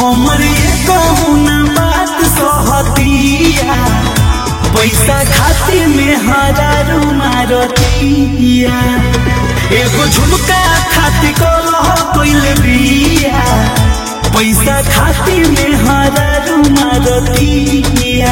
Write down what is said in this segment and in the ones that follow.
हमर ये कहूना बात सहतिया पैसा खाते में हजारू मारतिया एगो झुमका खाती कलह कइल बिया पैसा खाते में हजारू मारतिया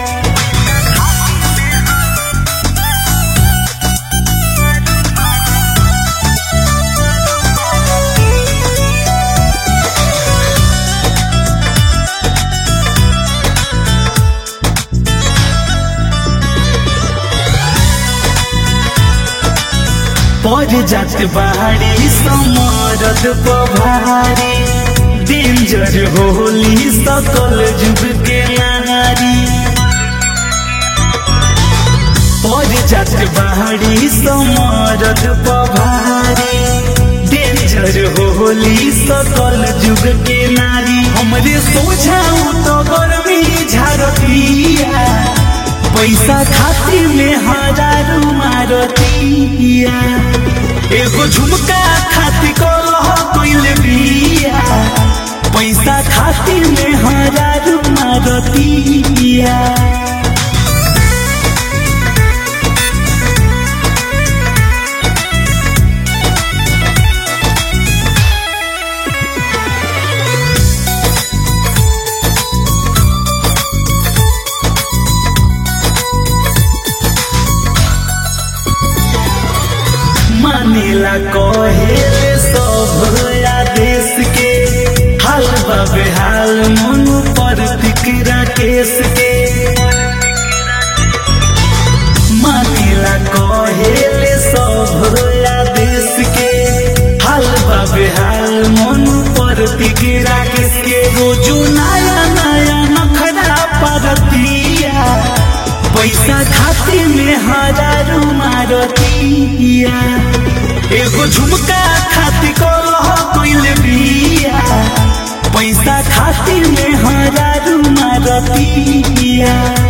पड़ जात बाड़ी समरद पभारी डेंजर होली सकल जुग के नारी पड़ जात बाड़ी समरद पभारी डेंजर होली सकल जुग के नारी हमरे सोझाऊ तो गर्मी झारतिया पैसा खाती में हजारू मारतिया एगो झुमका खाती कलह कइल बिया पैसा खाती में हजारू मारतिया मानेला कहेले सब आदेश के हाल बाबे हाल मन पर फिकरा केस के मानेला कहेले सब आदेश के हाल बाबे हाल मन पर फिकरा केस के रोजो नया नया नखरा परतिया पैसा खाते में हजारू मारतिया एगो झुमका खाती कलह कइल बिया पैसा खाती में हजारू मारतिया